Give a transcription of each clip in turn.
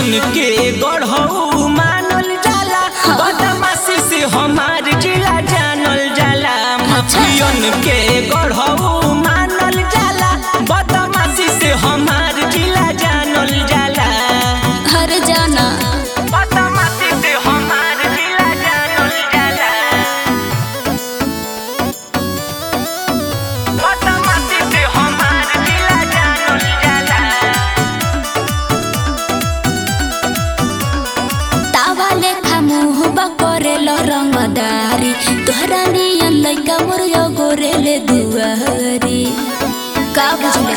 माफियन के गढ़ऊ मानल जाला बदमाशी से हमार जिला जानल जाला माफियन के गढ़ऊ मानल जाला बदमाशी से हमार जिला जानल जाला हर जाना बदमाशी से हमार जिला जानल जाला बदमाशी से हमार जिला जानल जाला तावा लेखा मुँह बकरेल रंगदारी तोहरा नियन लइका मोर गोरेले दुआरी का बुझले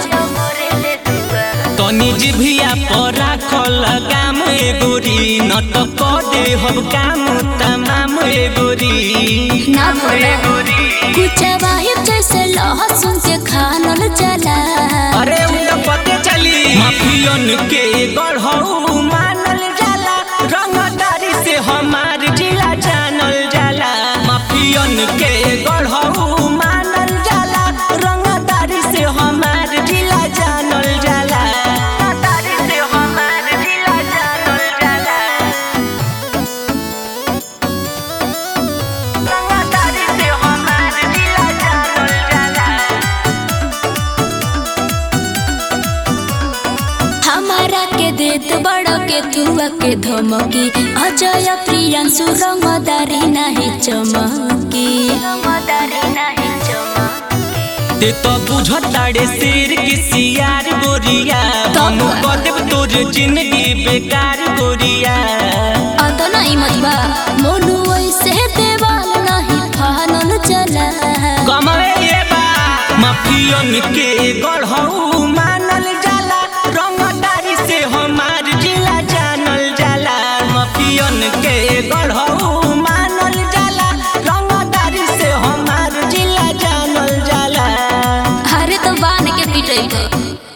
तनी जिभिया पर राखल काम एगोरी न त कदे हम काम तमाम एगोरी ना बोला कुछ वाहिब जैसे लहसुन के खानल चला अरे उ त पते चली माफियन के गढ़ऊ मानल जाला रंगदारी से हमार जिला जानल जाला माफियन के गढ़ऊ मानल जाला रंगदारी से हमार जिला जानल जाला रंगदारी से हमार जिला जानल जाला रंगदारी से हमार जिला जानल जाला हमारा के देत बड़ के तुआ के धमकी अजय प्रियांशु रंगदारी नहीं चमकी ते तो बुझताड़े शेर की सियार गोरिया हम बदेव तोर जिंदगी बेकार गोरिया अत नहीं मतबा मोनू ऐसे देवाल नहीं फानल चला कमवे ये बा माफियन के गढ़ऊ मानल जाला रंगदारी से हमार जिला जानल जाला माफियन के गढ़ऊ मानल जाला रंगदारी से हमार जिला जानल जाला अरे तो बान के पिटई